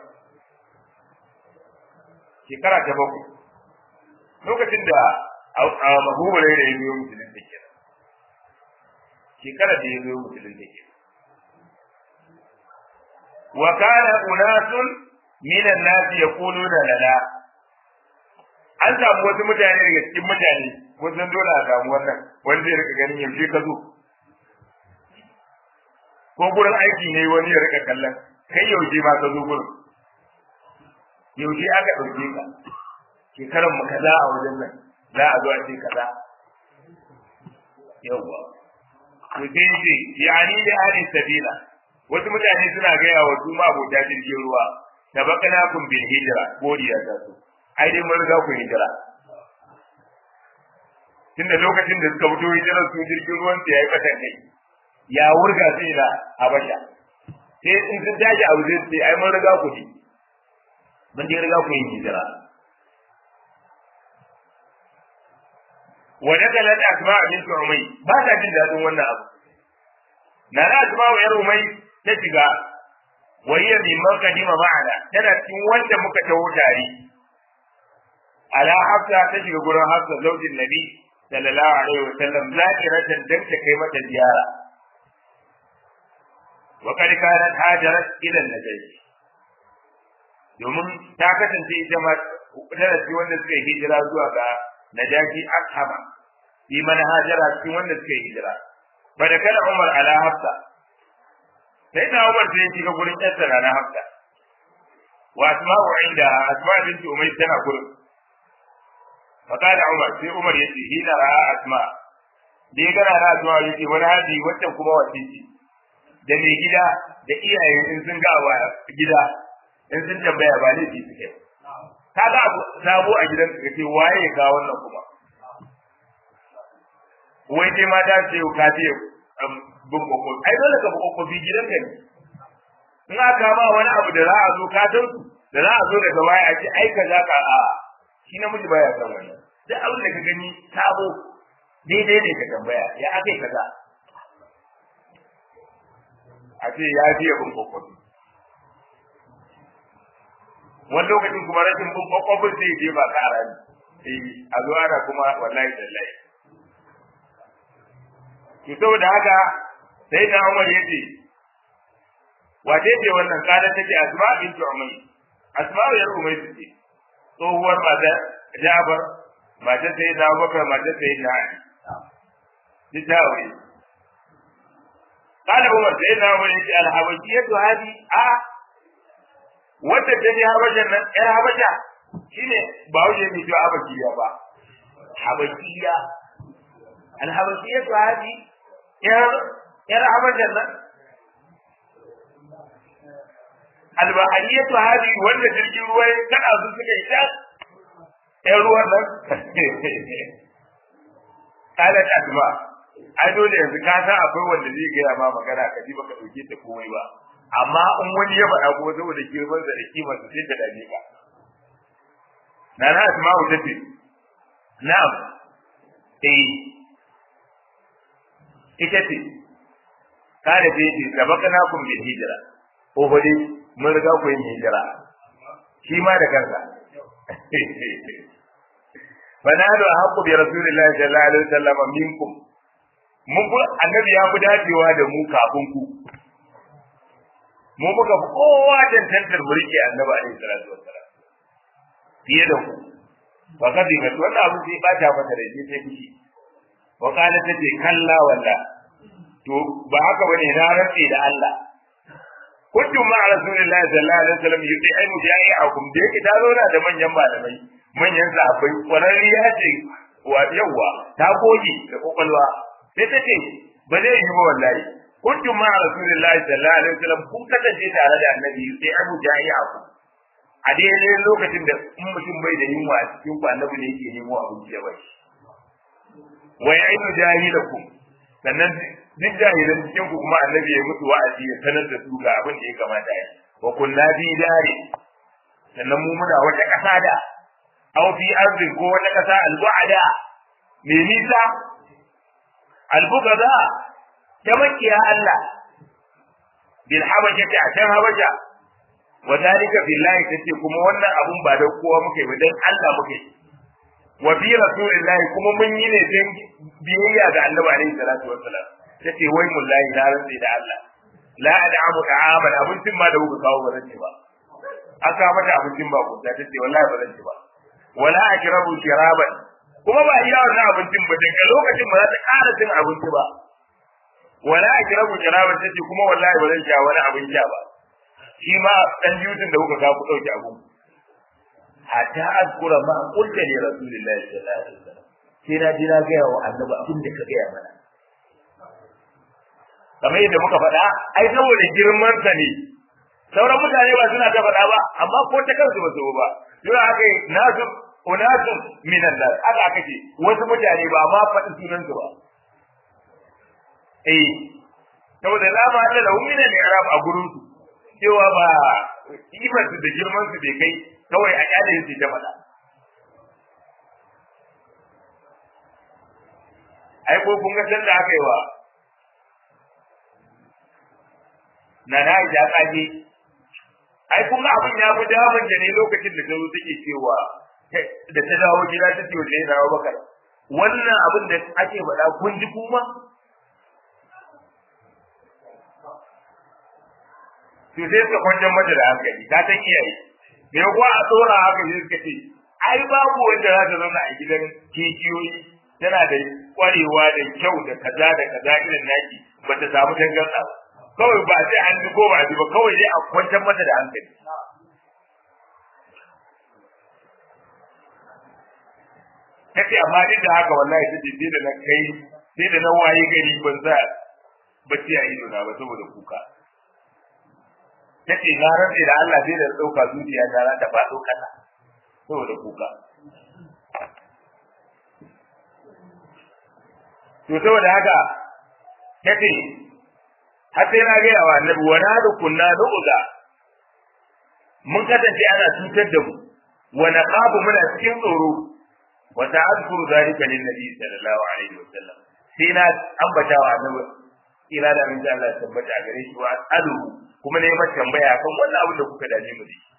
Speaker 1: shekara ta bakwai lokacin da mahubarai da ya biyo musulun da kenan shekara da ya zo musulun da ke wa kana unasun minan nasi yaquluna lana an samu wasu mutane daga cikin mutane kun san dole a samu wannan wanda zai rika ganin yaushe ka zo ko gurin aiki ne wani ya rika kallon kai yaushe ma ka zo gurin yaushe aka ɗauke ka shekaran mu kaza a wajen nan za a zo a ce kaza yawwa to sai ce yani da ahli sabila wasu mutane suna gaya wa su ma abota jirgin ruwa tabakana kun bil hijra godiya ta su ai dai mun riga ku hijira tunda lokacin da suka fito hijirar su jirgin ruwan su yayi fatan kai ya wurga sai da habasha sai in sun tashi a wajen sai ai mun riga ku ji mun dai riga ku yin hijira wa dakalat asma bint umay ba ta jin dadin wannan abu na na asma wa yar umay ta shiga wa hiya mimman kadima ma'ana tana cikin wanda muka taho tare ala hafsa ta shiga gurin hafsa zaujin nabi sallallahu alaihi wa sallam zakiratan dan ta kai mata ziyara wa kad kanat hajarat ila najashi domin ta kasance ita ma tana cikin wanda suka yi hijira zuwa ga najashi ashaba fi man hajara cikin wanda suka yi hijira fa da kana umar ala hafsa sai na umar sai ya shiga gurin yarsa na hafsa wa asma'u inda asma binti umayr tana gurin fa kana umar sai umar ya ce hina ra'a asma da ya gana na asma yake wani hadi wacce kuma wace ce da mai gida da iyaye in sun ga wa gida in sun tambaya ba ne su suke ka ga abu sabo a gidan ka ce waye ga wannan kuma wai dai mata ce ka ce bin kokon ai dole ka bi kokon gidan ka ne in aka ma wani abu da za a zo ka san da za a zo daga baya a ce ai kaza ka a shi namiji baya san wannan duk abin da ka gani sabo daidai ne ka tambaya ya akai kaza a ce ya fiye bin kokon wani lokacin kuma rashin bin kokon zai je ba ka rani eh a zo ana kuma wallahi tallahi to saboda haka sai na Umar yace wace ce wannan kada take Asma bintu Umay Asma yar Umay ce tsohuwar mata Jabir mata sai na Abubakar mata sai na Ali ni ta aure قال عمر سيدنا عمر يجي الحبشية هذه آه wanda ta ji habashan nan ƴar habasha shine ba wuce mai cewa habashiya ba habashiya alhabashiya to hadi ƴar ƴar habashan nan albahariya to hadi wanda jirgin ruwa ya kada su suka yi ta ƴar ruwan nan kala ta asma ai dole yanzu ka san akwai wanda zai gaya ma magana ka ji baka dauke ta komai ba amma in wani ya faɗa kuma saboda girman sa da kimar sa sai ta dame ka na na asma'u tace na'am eh ita ce kada ce ce sabaqna kum bil hijra ko hode mun riga ku yin hijira shi ma da kansa fanadu haqqu bi rasulillahi sallallahu alaihi wasallam minkum mun ku annabi ya fi dacewa da mu kafin ku mu muka fi kowa tantantar mulki annabi alaihi salatu wassalam fiye da ku wa kadi ga wannan abu sai ba ta mata da shi sai kishi wa kana tace kalla walla to ba haka bane na rantsi da Allah kuntum ma rasulillahi sallallahu alaihi wasallam yudi ai mujahiakum da yake ta zauna da manyan malamai manyan sahabbai kwararriya ce wa yawa ta goge da kokolwa sai ta ce ba zai yi ba wallahi kuntum ma rasulillahi sallallahu alaihi wasallam kun kasance tare da annabi sai abu jahiakum a daidai lokacin da in mutum bai da yunwa a cikin ku annabi ne yake nemo abinci ya bai wa ya'idu jahilakum sannan duk jahilan cikin ku kuma annabi ya mutu wa'azi ya sanar da su ga abin da ya kamata ya wa kunna bi dare sannan mu muna wata kasa da aw fi arzin ko wata kasa al-bu'ada me nisa al-bugada ta makiya Allah bil habasha ta can habasha wa dalika billahi tace kuma wannan abun ba da kowa muke ba dan Allah muke wa bi rasulillahi kuma mun yi ne dan biyayya ga annabi alaihi salatu wassalam tace wai mullahi na rantsi da Allah la ad'amu ta'aman abincin ma da kuka kawo ba zan ci ba aka mata abincin ba ku ta tace wallahi ba zan ci ba wala akrabu shiraban kuma ba iya wannan abincin ba daga lokacin ba za ta ƙara cin abinci ba wala akrabu shiraban tace kuma wallahi ba zan sha wani abin sha ba shi ma dan jutun da kuka kawo ku dauki abun hatta azkura ma qulta li rasulillahi sallallahu alaihi wasallam sai na ji na ga wa annabi abin da ka ga mana kamar yadda muka faɗa ai saboda girman sa ne sauran mutane ba suna ta faɗa ba amma ko ta kansu ba su ba yau aka yi nasu unasu minan nas aka aka ce wasu mutane ba ma faɗi sunan su ba eh saboda la ma da lahu min al-i'rab a gurin su cewa ba kimar su da girman su bai kai kawai a kyale su ta faɗa ai ko kun ga sanda aka yi wa na na ja kaje ai kun ga abin ya fi damun da ne lokacin da tazo take cewa da ta dawo gida ta ce wajen dawo bakar wannan abin da ake faɗa kun ji kuma to sai suka kwanjan mata da hankali ta san iyaye me kuwa a tsora haka sai suka ce ai babu wanda za ta zauna a gidan kishiyoyi tana da kwarewa da kyau da kaza da kaza irin naki ba ta samu dangansa ba kawai ba sai an ji ko ba ji ba kawai dai a kwantar mata da hankali kace amma duk da haka wallahi take sai da na kai sai da na waye gari ban za bacci a ido na ba saboda kuka tace na rantsa da Allah sai da dauka zuciya ta ta faɗo kasa saboda kuka to saboda haka tace har sai na ga yawa annabi wa na da kunna nu'za mun kasance ana cutar da mu wa naqabu muna cikin tsoro wa ta'adkuru zalika lin nabi sallallahu alaihi wasallam sai na ambata wa annabi ira da min Allah tabbata a gare shi wa alu kuma ne mata tambaya kan wannan abin da kuka dame mu dashi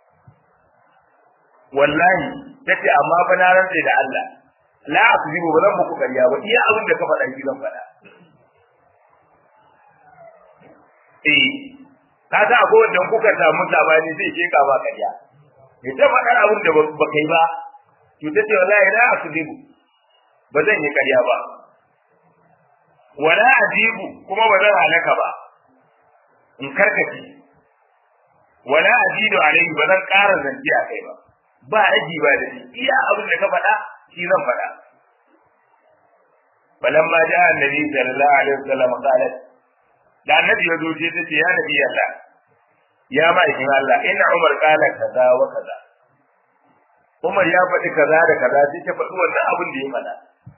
Speaker 1: wallahi tace amma fa na rantsa da Allah la akzibu ba zan muku ƙarya ba iya abin da ka faɗa shi zan faɗa eh ka sa ko wanda kuka samu sabani zai ke ka ba ƙarya ya ta faɗa abin da ba kai ba to tace wallahi la akzibu ba zan yi ƙarya ba wala ajibu kuma ba zan halaka ba in karkace wala ajidu alaihi ba zan ƙara zance a kai ba ba aji ba da shi iya abin da ka faɗa shi zan faɗa falamma ja annabi sallallahu alaihi wasallam qalat da annabi ya zo ce tace ya nabi Allah ya ma'aikin Allah inna Umar qala kaza wa kaza Umar ya faɗi kaza da kaza sai ta faɗi wannan abin da ya faɗa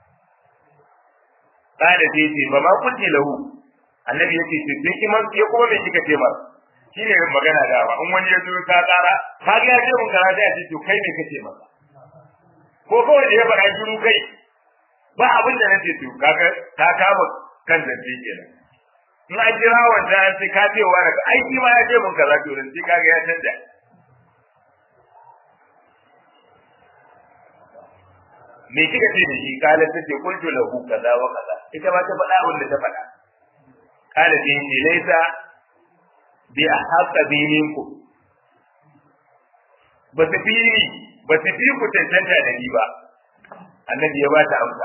Speaker 1: kada sai ce ba ma kunti lahu annabi yake ce sai kuma ya kuma me kika ce masa shine magana da ba in wani ya zo ka tsara ka ga ya ce mun kaza da ce to kai me kace masa ko kawai da ya faɗa shiru kai ba abin da nace to kaga ka kama kan zance kenan in an jira wanda an ce ka ce wa daga aiki ma ya ce mun kaza to dan sai kaga ya canja me kika ce da shi kala ta ce kuntu lahu kaza wa kaza ita ma ta faɗa abin da ta faɗa kala ce ce laisa bi ahaqqa bi minkum ba su fi ni ba su fi ku tantanta da ni ba annabi ya ba ta amsa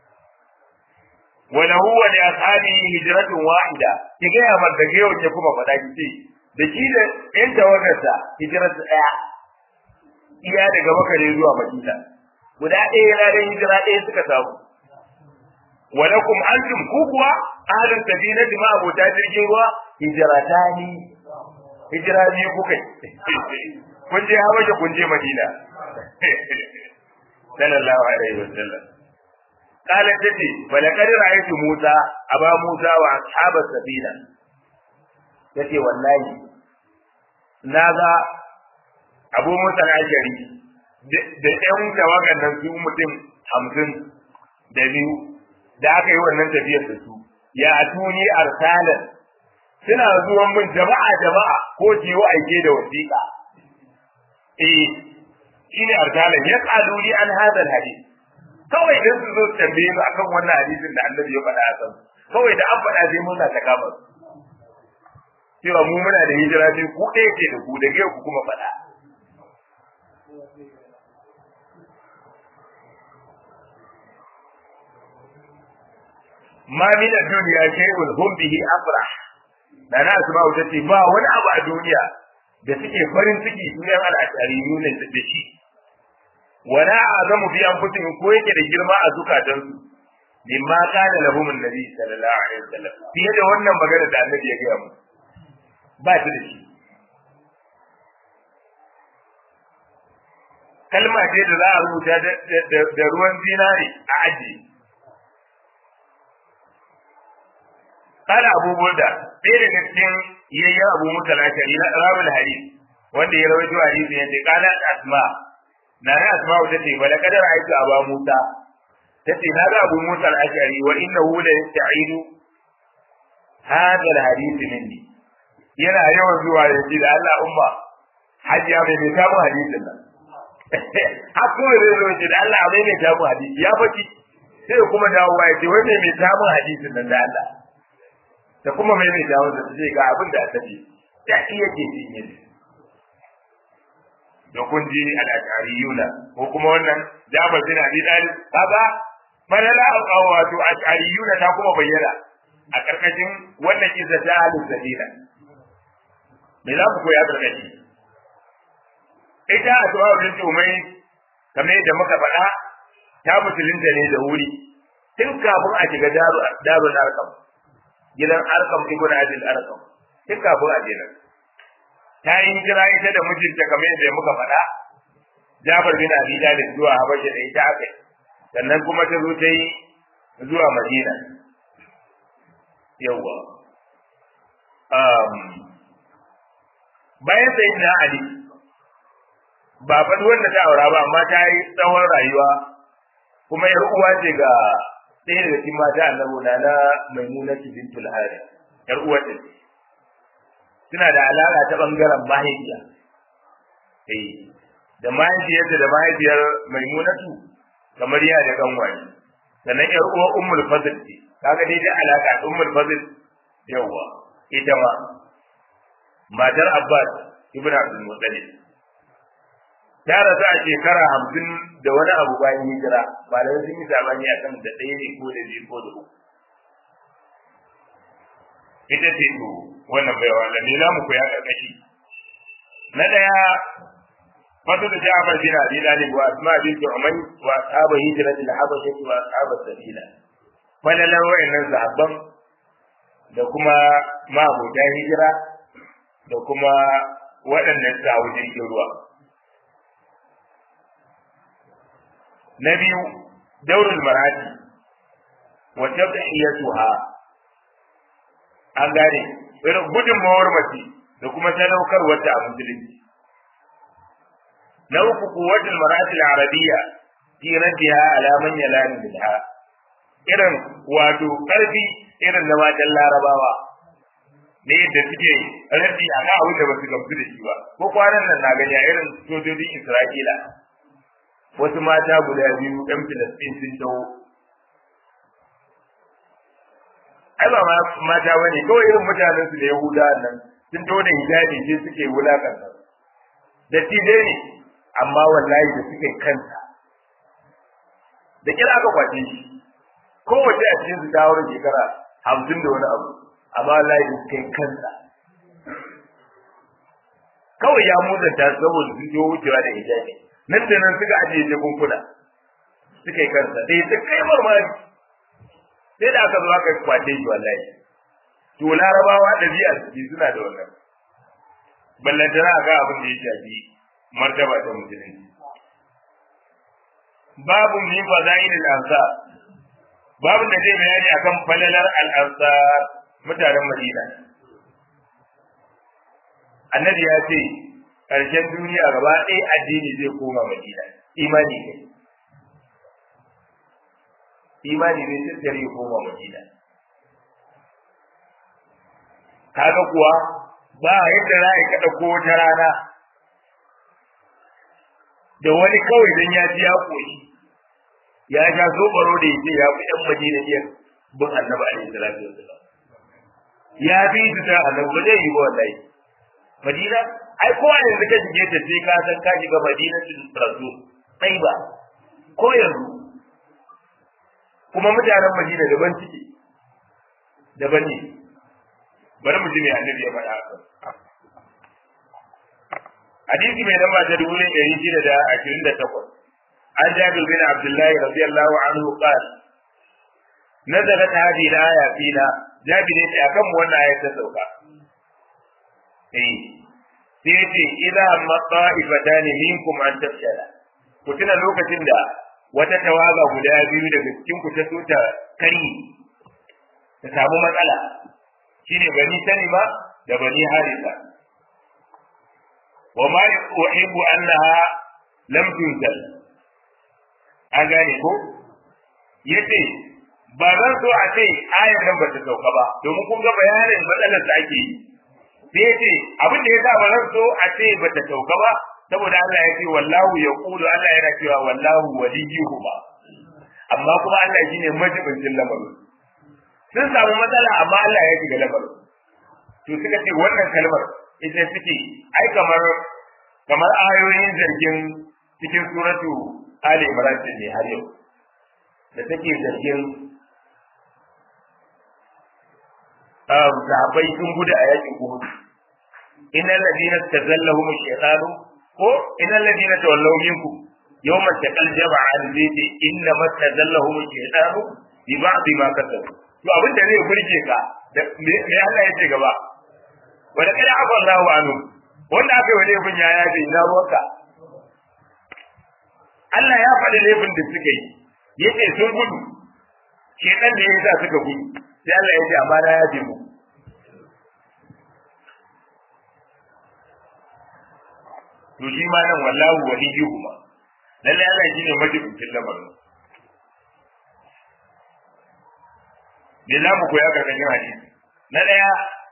Speaker 1: wala huwa li ashabihi hijratun wahida ki ga ya mar daga yau ke kuma faɗa ki ce da shi da ɗan tawagarsa hijratu ɗaya iya daga makare zuwa madina guda ɗaya na dan hijira ɗaya suka samu walakum antum ku kuwa ahlul safinati ma abota jirgin ruwa hijratani hijira biyu kuka kun je Habasha kun je Madina sallallahu alaihi wasallam قالت تتي ولقد رأيت موسى أبا موسى وأصحاب السفينة تتي والله ناغا أبو موسى الأشعري da ƴan tawagan nan su mutum hamsin da biyu da aka yi wannan tafiyar da su ya tuni arsalan suna zuwan min jama'a jama'a ko jiwo aike da wasiƙa eh shine arsalan ya qaluli an hadal hadith kawai idan su zo tambaye mu akan wannan hadisin da annabi ya faɗa a kan kawai da an faɗa sai mun ta kama cewa mu muna da hijira sai ku ɗaya ce da ku da ku kuma faɗa ma min ad-dunya shay'un hum bihi afrah da na asma'u tace ba wani abu a duniya da suke farin ciki sunan al-ashariyu ne da shi wala azamu bi anfusihim ko yake da girma a zukatan su mimma kana lahum an-nabi sallallahu alaihi wasallam fiye da wannan magana da annabi ya gaya mu ba shi da shi kalma ce da za a rubuta da ruwan zinare a ajiye قال أبو بردة ɗaya daga cikin yayyan Abu Musa al-Ashari na rawul hadith wanda ya rawaito hadisi yace kana asma na na asma ta ce bala kadar aiki aba Musa tace na ga Abu Musa al-Ashari wa innahu la yasta'idu hadha al-hadith minni yana yawan zuwa ya ce da Allah umma hajiya bai mai samu hadisin nan hakku ne zai ce da Allah bai mai samu hadisi ya faɗi sai kuma dawowa ya ce wai mai mai samu hadisin nan da Allah da kuma mai mai dawo da ce ga abin da aka ce da iya ke cinye da kun ji al-ashariyuna ko kuma wannan Jabir bin Abi Talib kaga malala wato ashariyuna ta kuma bayyana a karkashin wannan kisa ta ahlus sabila me za ku koya karkashi ita a tuwa bin tumai kamar yadda muka faɗa ta musulunta ne da wuri tun kafin a shiga darul arkam gidan arkam ibn abin arkam tun kafin a je nan ta yi hijira ita da mijinta kamar yadda muka faɗa Jafar bin Abi Talib zuwa Habasha da ita aka sannan kuma ta zo ta yi zuwa Madina yawa um, bayan sai na Ali ba faɗi wanda ta aura ba amma ta yi tsawon rayuwa kuma yar uwa ce ga ɗaya daga cikin mata annabi na na maimuna bintul hari yar uwa ce suna da alaka ta bangaren mahaifiya eh da mahaifiyarta da mahaifiyar maimunatu kamar ya da kanwaye sannan yar uwa ummul fadl ce kaga dai da alaka ummul fadl yawa ita ma matar abbas ibn abdul muttalib ta rasu a shekara hamsin da wani abu bayan hijira malamai sun yi sabani a kan da ɗaya ne ko da biyu ko da uku ita ce to wannan bai wa ne za mu koya karkashi na ɗaya fatu da Ja'far bin Abi Talib wa Asma bint Umayy wa ashabu hijratil habasha wa ashabu sabila falalan wayannan sahabban da kuma mabudan hijira da kuma waɗanda suka hau jirgin ruwa na biyu daurul marati wa tabhiyatuha an gane irin gudunmawar mace da kuma sadaukar wata a musulunci na uku kuwatul marati al-arabiyya fi raddiha ala man yalani bilha irin wato karfi irin na matan larabawa ne yadda suke raddi a kan abin da ba su gamsu da shi ba ko kwanan nan na gani a irin sojojin isra'ila wasu mata guda biyu ɗan filistin sun taho ai ba mata bane kawai irin mutanen su da yahuda nan sun taho da hijabi sai suke wulakanta da tije ne amma wallahi da suke kansa da kira aka kwace shi kowace a cikin su ta wurin shekara hamsin da wani abu amma wallahi da suke kansa kawai ya mutanta saboda sun taho wucewa da hijabi nan da nan suka ajiye jakunkuna suka yi kansa sai ta kai marmari sai da aka zo aka kwace shi wallahi to larabawa ɗabi'a su suna da wannan ballantana ga abin da ya shafi martaba ta musulunci babu min fadail al-ansar babu da zai bayani akan falalar al-ansar mutanen madina annabi ya ce ƙarshen duniya gaba ɗaya addini zai koma madina imani ne imani ne tattare ya koma madina kaga kuwa ba yadda za a kaɗa ko wata rana da wani kawai don ya ji ya koyi ya sha sobaro da yake ya fi ɗan madina iya bin annabi alaihi salatu wasallam ya fi su ta annabi ba zai yi ba wallahi madina ai kowa ne da ka shige ta sai ka san ka shiga madinatul rasul sai ba ko yanzu kuma mutanen madina daban ciki daban ne bari mu ji me annabi ya faɗa hadisi mai namba ta dubu ɗari shida da ashirin da takwas an jabir bin abdullahi radiyallahu anhu qala nazalat hadhihi al-aya fina jabir ne akan mu wannan ayat ta sauka eh sai ce idza amma ta'ifatani minkum an tafshala ku tuna lokacin da wata tawaga guda biyu daga cikin ku ta so ta kari ta samu matsala shine bani salima da bani harisa wa ma uhibbu annaha lam tunzal an gane ko yace ba zan so a ce ayar nan ba ta sauka ba domin kun ga bayanin matsalar da ake yi sai yace abin da yasa ba zan so a ce ba ta sauka ba saboda Allah ya ce wallahu yaqulu Allah yana cewa wallahu waliyuhu ba amma kuma Allah shine majibincin lamarin sun samu matsala amma Allah ya shiga lamarin to suka ce wannan kalmar ita suke ai kamar kamar ayoyin zargin cikin suratu Ali Imran ne har yau da take zargin um sahabbai sun gudu a yakin Uhud innal ladina tazallahum ash-shaytanu ko innal ladina tawallaw minkum yawma taqal jama'an zai inna matazallahum ash-shaytanu bi ba'd ma kasabu to abin da zai burge ka me Allah ya ce gaba wanda kada afa Allahu anhu wanda aka yi wani ibn ya yaje ina ruwanka Allah ya faɗi laifin da suka yi yace sun gudu shedan da ya sa suka gudu sai Allah ya ce amma na yaje mu to shi ma nan wallahu waliyuhuma lalle Allah shine majibincin lamarin me za mu koya karkashin hadisi na ɗaya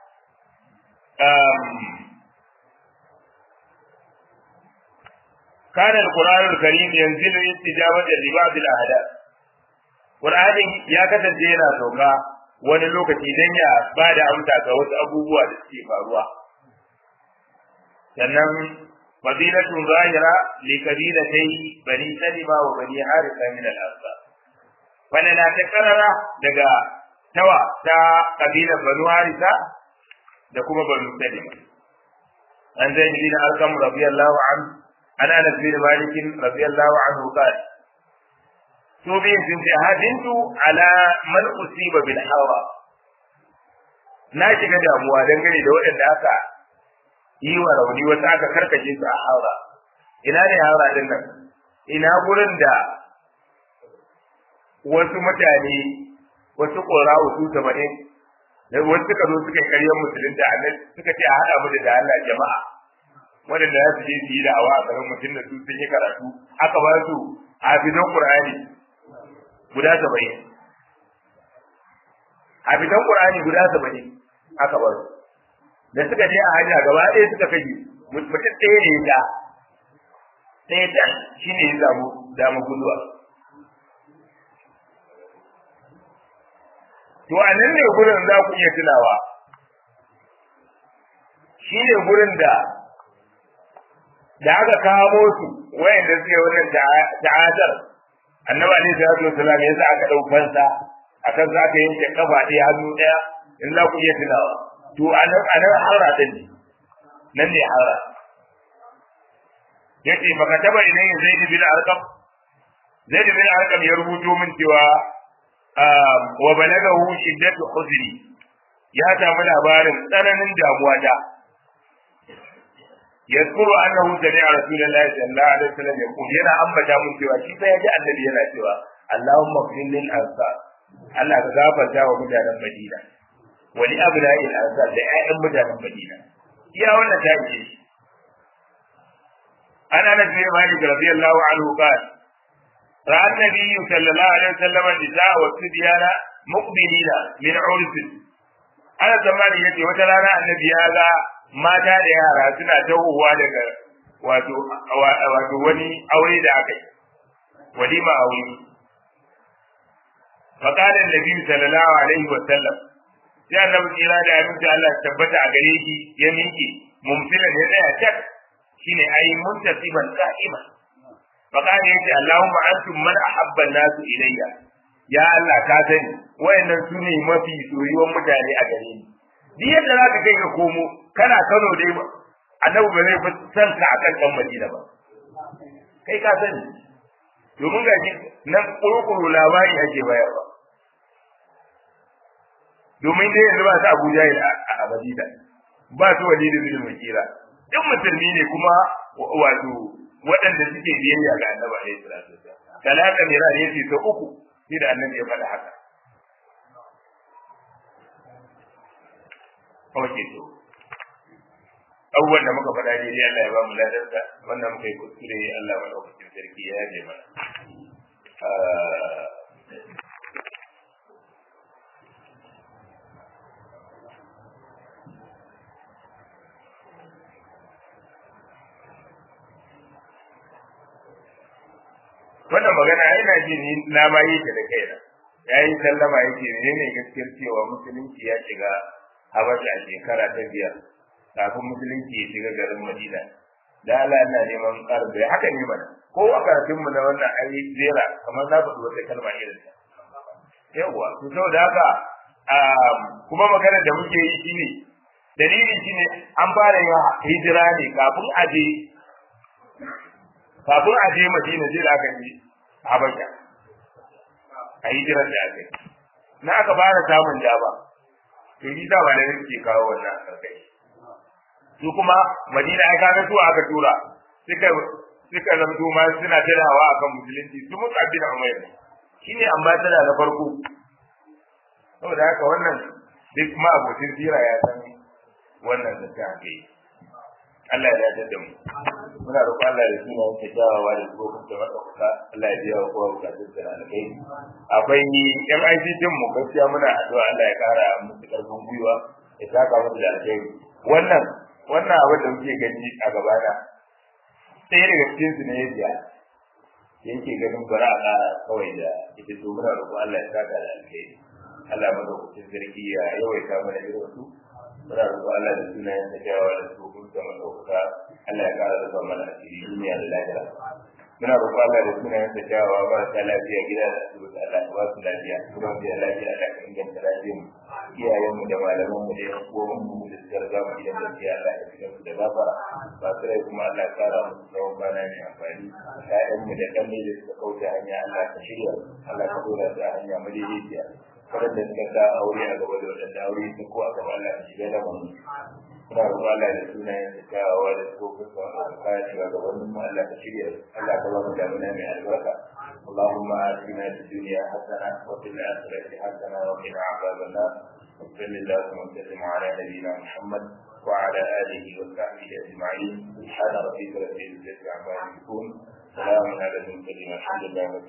Speaker 1: كان القرآن الكريم ينزل استجابة لبعض الأهداف قرآن يا كتن جينا سوكا wani lokaci don ya ba da amsa ga wasu abubuwa da suke faruwa sannan fadilatun zahira li kabilatai bani salima wa bani harisa min al-ansar wannan na ta karara daga tawa ta kabilar banu harisa da kuma banu salima an zai bin alkam radiyallahu anhu an anas bin malik radiyallahu anhu qala to bi sun ce hadintu ala man usiba bil hawa na shiga damuwa dangane da waɗanda aka yi wa rauni wasu aka karkace su a haura ina ne haura din nan ina gurin da wasu mutane wasu ƙora wasu saba'in wasu suka zo suka yi karyar musulunta annabi suka ce a haɗa mu da Allah jama'a waɗanda za su je su yi da'awa a garin mutum da su sun yi karatu aka ba su hafizan Qur'ani guda saba'in hafizan Qur'ani guda saba'in aka ba su da suka je a hanya gaba ɗaya suka kashe mutum ɗaya ne ya ɗaya da shi ne ya samu damu guduwa to a nan ne gurin za ku iya tunawa shi ne gurin da da aka kamo su wayanda suke wannan ta'adar annabi alaihi salatu wasallam ya sa aka dau fansa akan za ka yanke kafa ɗaya hannu ɗaya in za ku iya tunawa to anan anan harra din ne nan ne harra yace baka taba idan zaid bin arqam zaid bin arqam ya rubuto min cewa wa balagahu shiddatu huzni ya samu labarin tsananin damuwa da yadkuru annahu sami'a rasulullahi sallallahu alaihi wasallam yaqul yana ambata mun cewa shi fa yaji annabi yana cewa Allahumma qil lil ansar Allah ka gafarta wa mutanen Madina wa li abna'i al ansar da ƴaƴan mutanen Madina iya wannan ta ce ana nabi Malik radiyallahu anhu qala ra'a an-nabiy sallallahu alaihi wasallam an-nisaa wa sibyana muqbilina min 'urf ana zamani yace wata rana annabi ya ga mata da yara suna tawowa daga wato wato wani aure da aka yi walima aure فقال النبي صلى الله عليه وسلم sai annabi tsira da aminci Allah tabbata a gare shi ya miƙe mumtilan ya tsaya tak shine ai muntasiban qa'ima faqala yace Allahumma antum man ahabba an-nas ilayya ya Allah ka sani wayannan su ne mafi soyuwan mutane a gare ni duk yadda zaka kai ka komo kana Kano dai annabi ba zai san ka akan dan Madina ba kai ka sani domin ga nan kurkuru labari ake bayarwa domin dai yanzu ba su Abuja a Madina ba su Walid bin Mughira duk musulmi ne kuma wato waɗanda suke biyayya ga Annabi alaihi salatu wasallam talaka mira ne ce ta uku shi da Annabi ya faɗa haka Oke to abubuwan da muka faɗa daidai Allah ya ba mu ladarsa wannan muka yi kuskure Allah maɗaukakin sarki ya yaje mana wannan magana ina ji ni na ma yi ta da kaina yayi sallama yake ne ne gaskiyar cewa musulunci ya shiga habasha a shekara ta biyar kafin musulunci ya shiga garin madina da Allah yana neman ƙarin bai haka ne mana ko a karatun mu na wannan ayi zera kamar na faɗi wata kalma irin ta yawwa to saboda haka kuma magana da muke yi shine dalili shine an fara yin hijira ne kafin a je kafin a je madina sai da aka je habasha a hijirar da aka yi na aka fara samun jaba to yi da ba da yake kawo wannan karkai su kuma madina ai kaga su aka tura suka suka zamto ma suna tadawa akan musulunci su mutu abin umayr shine ambassador na farko saboda haka wannan duk ma abokin sira ya san wannan da ta kai Allah ya dace da mu muna roƙon Allah da suna yake jawawa da tsohon da maɗaukaka Allah ya biya wa kowa bukatun da na kai akwai yan ICT mu gaskiya muna addu'a Allah ya ƙara musu ƙarfin gwiwa ya saka musu da alheri wannan wannan abin da muke gani a gaba da ɗaya daga cikin su ne ya biya yake ganin bara a ƙara kawai da ita to muna roƙon Allah ya saka da alheri Allah madaukakin sarki ya yawaita mana irin su muna roƙo Allah da sunayen da kyawawa da tsohon da madauka Allah ya ƙara rufa mana asiri duniya da lahira muna roƙo Allah da sunayen da kyawawa marasa lafiya gida da asibiti Allah ya ba su lafiya kuma biya lafiya Allah ka inganta lafiyar mu iyayen mu da malaman mu da yan uwan mu da suka riga mu gidan gaskiya Allah ya fitar su da gafara ba su rai kuma Allah ya ƙara musu tsawon kwana mai amfani ƴaƴan mu da kanne da suka kauce hanya Allah ka shirya Allah ka dora su a hanya madaidaiciya waɗanda suka sa aure a gaba da waɗanda aure su ko a gaba Allah ya shiga da mu kuna roƙon Allah da sunayen da kyawawa da tsofin sa wanda ka kaya shiga gabanin mu Allah ka shirya Allah ka ba mu damuna mai albarka اللهم آتنا في الدنيا حسنة وفي الآخرة حسنة وقنا عذاب النار وصل اللهم وسلم على نبينا محمد وعلى آله وصحبه أجمعين سبحان ربك رب العزة عما يصفون سلام على المرسلين الحمد لله رب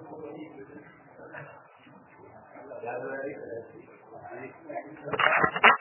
Speaker 1: العالمين